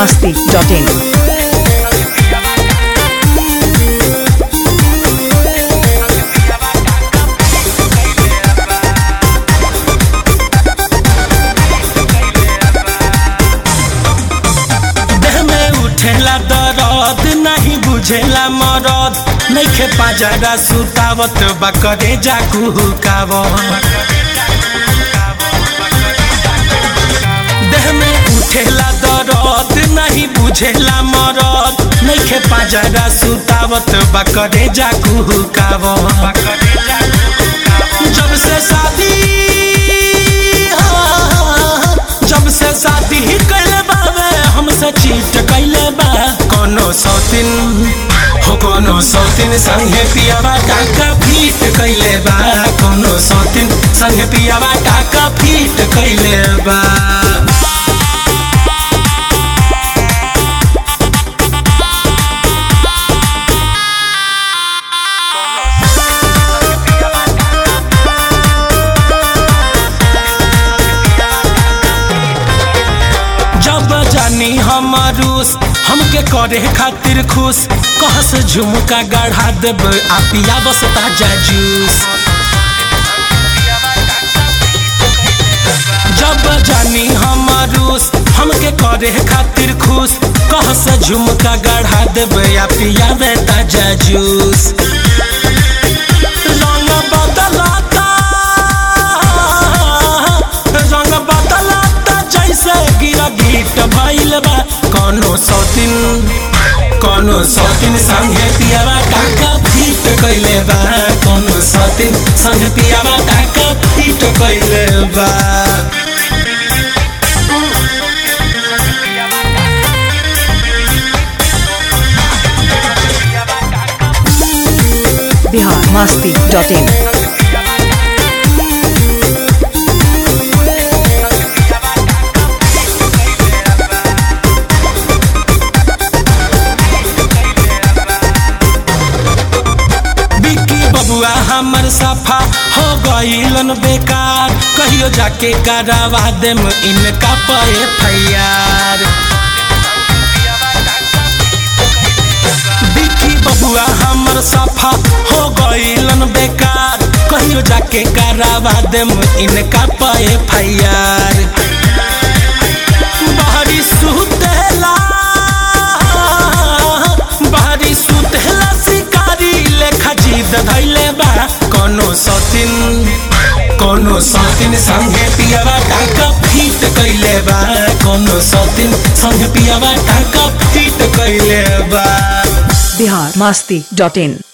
masti.in. देह में उठेला दरद नहीं बुझेला मरद नइखे पाजरा सुतावत बा करे जा कुहुकावत देह में उठेला दरद नहीं बुझेला मरद नइखे पाजरा सुतावत बा करे जा कुहुकावत जब से शादी हाँ, जब से शादी कैले बावे हमसे चीट कैले बा कोनो सौतिन हो कोनो सौतिन संगे पियावा टाका फीट कैले बा कोनो सौतिन संगे पियावा टाका फीट कैले बा जब जानी हमारूस हमके करे खातिर खुश कहस झुमका गढ़ा देब आ पिया बस ताजा जूस जब जानी हमारूस हमके करे खातिर खुश कहस झुमका गढ़ा देब आ पिया बे ताजा जूस रंग बदलाता रंग बदलाता जैसे गिरा गीट भइल बा कोनो सौतिन कोनो सौतिन संगे पियावा टाका फीट कैले बा कोनो सौतिन संगे पियावा टाका फीट कैले बा Bihar masti.in. बिक्की बबुआ हमर सफा हो गईलन बेकार कहियो जाके करवा देम इनका पे फैयार बिक्की बबुआ हमर सफा हो गईलन बेकार कहियो जाके करवा देम इनका पे फैयार बाहरी सुतेला बाहरी सुतेला शिकारी लेखा जीत धैले बा कोनो सौतिन कोनो सौतिन संगे पियावा टाका फीट कैले बा कोनो सौतिन संगे पियावा टाका फीट कैले बा Bihar masti.in.